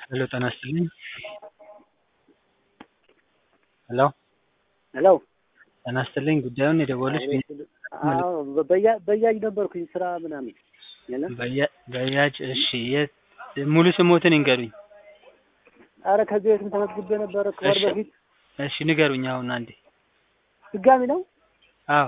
ሄሎ ጤና ይስጥልኝ። ሄሎ ሄሎ ጤና ይስጥልኝ። ጉዳዩን የደወሉት አዎ በያ- በያጅ ነበርኩኝ ስራ ምናምን የለም። በያ- በያጅ እሺ፣ የት ሙሉ ስሞትን ይንገሩኝ። አረ ከዚህ በፊትም ተመዝግቤ ነበረ ከወር እሺ። በፊት እሺ ንገሩኝ አሁን አንዴ። ድጋሚ ነው። አዎ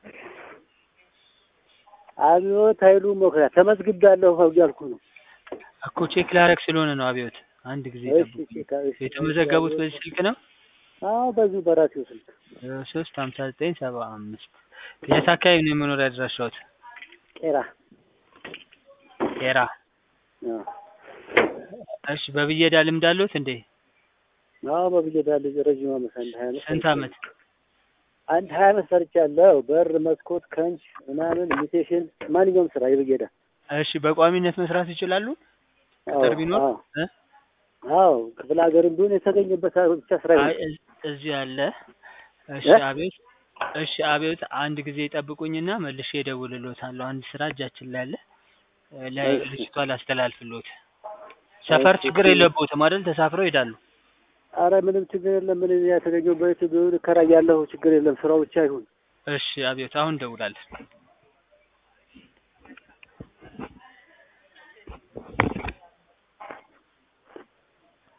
አብዮት ኃይሉ መኩሪያ ተመዝግቤያለሁ እያልኩ ነው። እኮ ቼክ ላረግ ስለሆነ ነው። አብዮት አንድ ጊዜ እሺ ጠብቁኝ። እሺ፣ እሺ። የተመዘገቡት በዚህ ስልክ ነው? አዎ በዚሁ በራሴው ስልክ ሶስት ሀምሳ ዘጠኝ ሰባ አምስት የት አካባቢ ነው የመኖሪያ አድራሻዎት? ቄራ ቄራ። አዎ እሺ በብየዳ ልምድ አለዎት እንዴ? አዎ በብየዳ ልጅ ረዥም ዓመት አንድ ሀያ ዓመት ስንት አመት? አንድ ሀያ ዓመት ሰርቻለሁ። በር፣ መስኮት፣ ከንች ምናምን ኢሚቴሽን፣ ማንኛውም ስራ የብየዳ እሺ በቋሚነት መስራት ይችላሉ? ቅጥር ቢኖር አዎ እ? አዎ ክፍለ ሀገርም ቢሆን የተገኘበት ብቻ ስራ አይ ይሁን። እዝ- እዚህ አለ። እሺ እ? አቤት። እሺ አቤት። አንድ ጊዜ ጠብቁኝና መልሼ እደውልልዎታለሁ። አንድ ስራ እጃችን ላይ አለ። እ፣ እሺ። ለልጅቷ ላስተላልፍልዎት። ሰፈር እሺ፣ ችግር እሺ። የለብዎትም አይደል? ተሳፍረው ይሄዳሉ። አረ ምንም ችግር የለም። ምን የተገኘበት ቢሆን እከራያለሁ። ችግር የለም። ስራው ብቻ ይሁን። እሺ አቤት። አሁን እደውላለሁ።